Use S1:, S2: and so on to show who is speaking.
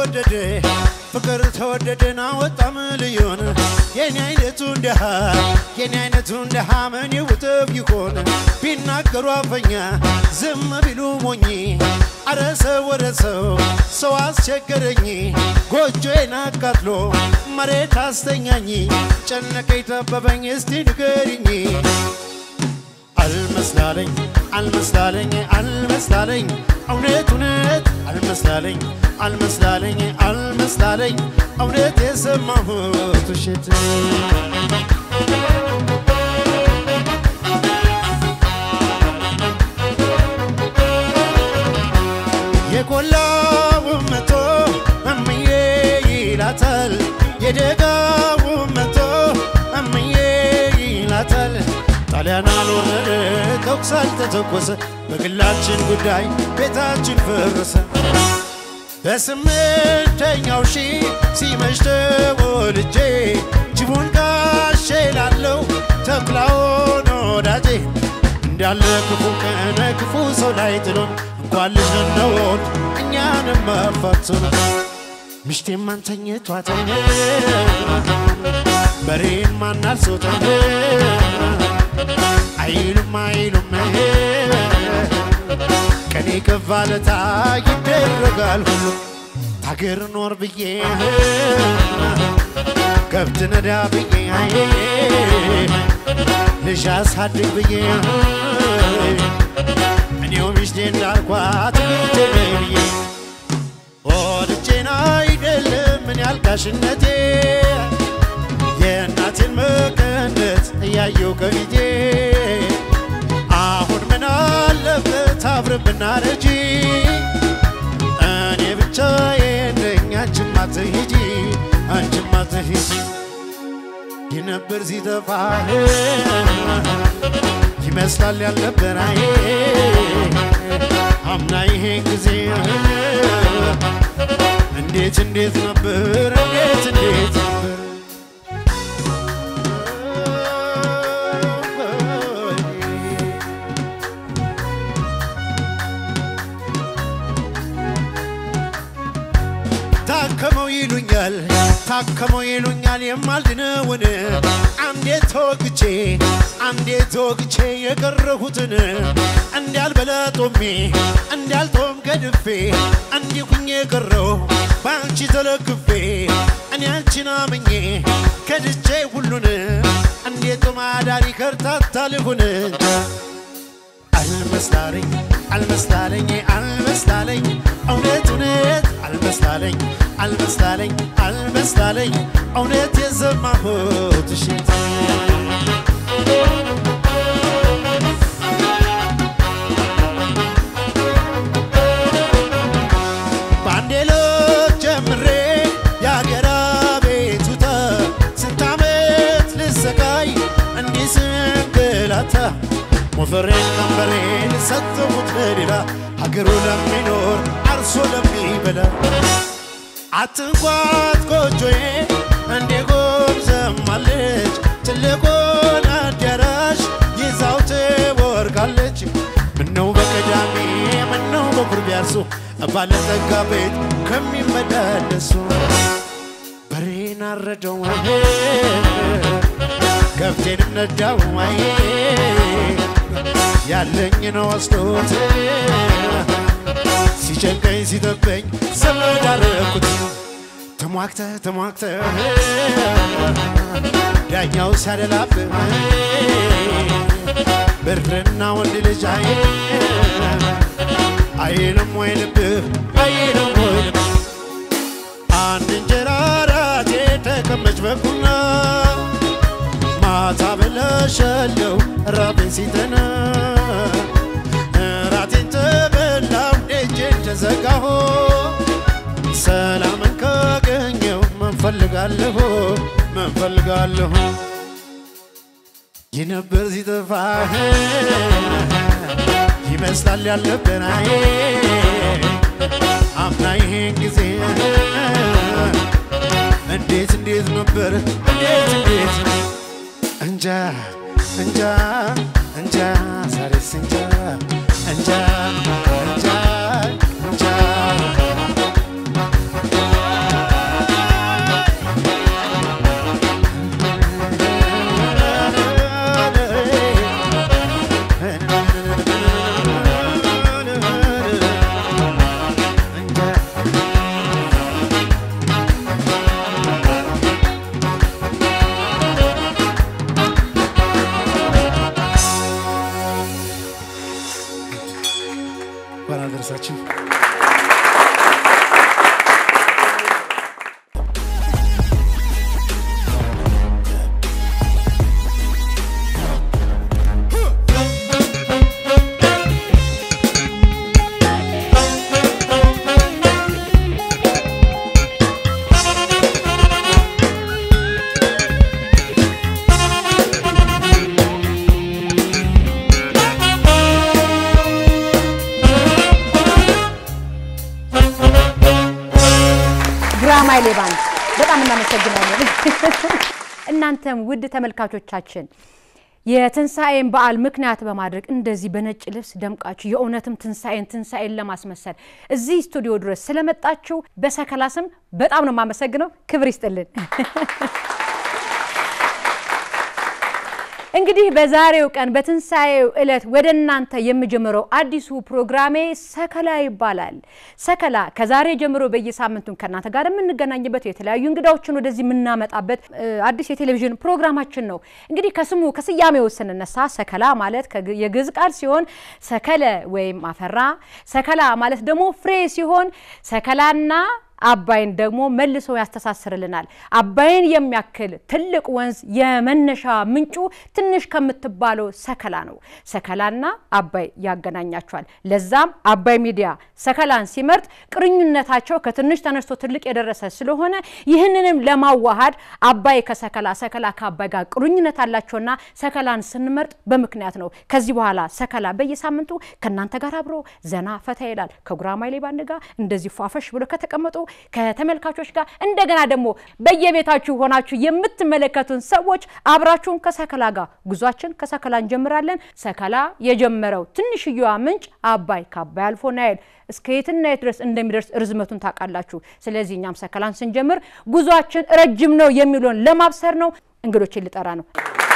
S1: ተወደደ ፍቅር ተወደደና ወጣም ልዩን የኔ አይነቱ እንደሃ የኔ አይነቱ እንደሃ ምን ይውጥብ ይሆን ቢናገሩ አፈኛ ዝም ቢሉ ሞኝ አረ ሰው ወረ ሰው ሰው አስቸገረኝ ጎጆዬን አቃጥሎ መሬት አስተኛኝ ጨነቀኝ ጠበበኝ እስቲ ንገሪኝ አልመስላለኝ አልመስላለኝ አልመስላለኝ እውነት እውነት አልመስላለኝ አልመስላለኝ አልመስላለኝ እውነት የሰማሁት ውሸት የቆላው መቶ እምዬ ይላታል የደጋው መቶ እምዬ ይላታል ጣሊያን አልወረደ ተኩስ አልተተኮሰ በግላችን ጉዳይ ቤታችን ፈረሰ በስምንተኛው ሺ ሲመሽ ተወልጄ ጅቡን ጋሼ ላለው ተኩላውን ወዳጄ እንዳለ ክፉ ቀነ ክፉ ሰው ላይ ጥሎን እንኳን ልጅ ልንወድ እኛንም መፈቱን ምሽቴን ማን ተኝቷትን በሬን ማን አልሶተን አይሉም አይሉም ቀኔ ከፋለታ ይደረጋል ሁሉ ታገር ኖር ብዬ ከብት ነዳ ብዬ ልጅ አሳድግ ብዬ እኔው ሚስቴ እንዳልኳት ብትነ ብዬ ወድጄን አይደለም ምን ያልጋሽነቴ የእናቴን መቀነት እያየው ከፊቴ አሁን ምን አለበት አብረን ብናረጂ እኔ ብቻዬን ነኝ አንቺማ አትሂጂ አንቺማ አትሂጂ የነበር ሲጠፋ ይመስላል ያልነበር አይ አምና ይሄን ጊዜ እንዴት እንዴት ነበር እንዴት እንዴት ነበር ታከመው ይሉኛል ታከመው ይሉኛል የማልድነውን አንዴ ተወግቼ አንዴ ተወግቼ የቀረሁትን እንዳልበላ ጦሜ እንዳልጦም ገድፌ እንዲሁኝ የቀረው በአንቺ ተለግፌ እኔ አንቺን አምኜ ከድቼ ሁሉን እንዴት ጦማዳሪ ከርታታ ልሁን አልመስላለኝ አልመስላለኝ አልመስላለኝ እውነት እውነት አልመስላለኝ አልመስላለኝ አልመስላለኝ እውነት የሰማሁት ውሸት በአንዴ ለት ጀምሬ የአገር ቤቱታ ስንት ዓመት ልሰቃይ እንዲህ ስንገላታ ሞፈሬን ቀንበሬን ሰጠሁት ለሌላ ሀገሩ ለሚኖር አርሶ ለሚበላ አትንኳት ጎጆዬ እንዴ ጎምዘማለች ትልቁን አዳራሽ ይዛው ትወርቃለች ምነው በቀዳሜ ምነው በኩር ቢያርሱ ባለጠጋ ቤት ከሚመላለሱ በሬን አረደው ከብቴንም ነዳው ያለኝን ወስዶት ሲጨንቀኝ ሲጠበኝ ዘመድ አረኩት ተሟግተ ተሟግተ ዳኛው ሲያደላብ ብርና ወንድ ልጅ አይ አይልም ወይ ልብህ አይልም ወይ ልብህ አንድ እንጀራ ራቴ ተቀመጭ በኩና ማታ በለሸለው ራቤን ሲተና ራቴን ተበላው ደጄን ተዘጋሁ ሰላምን ካገኘው መንፈልጋለሁ መንፈልጋለሁ የነበር ሲጠፋ ይመስላል ያለብን አይ አምና ይሄን ጊዜ እንዴት እንዴት ነበር እንዴት እንዴት እንጃ እንጃ እንጃ ዛሬስ እንጃ እንጃ እንጃ እንጃ
S2: እናመሰግናለን። እናንተም ውድ ተመልካቾቻችን የትንሣኤን በዓል ምክንያት በማድረግ እንደዚህ በነጭ ልብስ ደምቃችሁ የእውነትም ትንሣኤን ትንሣኤን ለማስመሰል እዚህ ስቱዲዮ ድረስ ስለመጣችሁ በሰከላ ስም በጣም ነው የማመሰግነው። ክብር ይስጥልን። እንግዲህ በዛሬው ቀን በትንሣኤው ዕለት ወደ እናንተ የምጀምረው አዲሱ ፕሮግራሜ ሰከላ ይባላል። ሰከላ ከዛሬ ጀምሮ በየሳምንቱ ከእናንተ ጋር የምንገናኝበት የተለያዩ እንግዳዎችን ወደዚህ የምናመጣበት አዲስ የቴሌቪዥን ፕሮግራማችን ነው። እንግዲህ ከስሙ ከስያሜው ስንነሳ ሰከላ ማለት የግዕዝ ቃል ሲሆን ሰከለ ወይም አፈራ፣ ሰከላ ማለት ደግሞ ፍሬ ሲሆን ሰከላና አባይን ደግሞ መልሶ ያስተሳስርልናል። አባይን የሚያክል ትልቅ ወንዝ የመነሻ ምንጩ ትንሽ ከምትባለው ሰከላ ነው። ሰከላና አባይ ያገናኛቸዋል። ለዛም አባይ ሚዲያ ሰከላን ሲመርጥ ቅርኙነታቸው ከትንሽ ተነስቶ ትልቅ የደረሰ ስለሆነ ይህንንም ለማዋሃድ አባይ ከሰከላ ሰከላ ከአባይ ጋር ቅርኙነት አላቸውና ሰከላን ስንመርጥ በምክንያት ነው። ከዚህ በኋላ ሰከላ በየሳምንቱ ከእናንተ ጋር አብሮ ዘና ፈታ ይላል። ከጉራማይሌ ባንድ ጋር እንደዚህ ፏፈሽ ብሎ ከተቀመጡ ከተመልካቾች ጋር እንደገና ደግሞ በየቤታችሁ ሆናችሁ የምትመለከቱን ሰዎች አብራችሁን ከሰከላ ጋር ጉዟችን ከሰከላ እንጀምራለን። ሰከላ የጀመረው ትንሽየዋ ምንጭ አባይ ከአባይ አልፎ ናይል እስከ የትና የት ድረስ እንደሚደርስ ርዝመቱን ታውቃላችሁ። ስለዚህ እኛም ሰከላን ስንጀምር ጉዟችን ረጅም ነው የሚለውን ለማብሰር ነው። እንግዶችን ልጠራ ነው።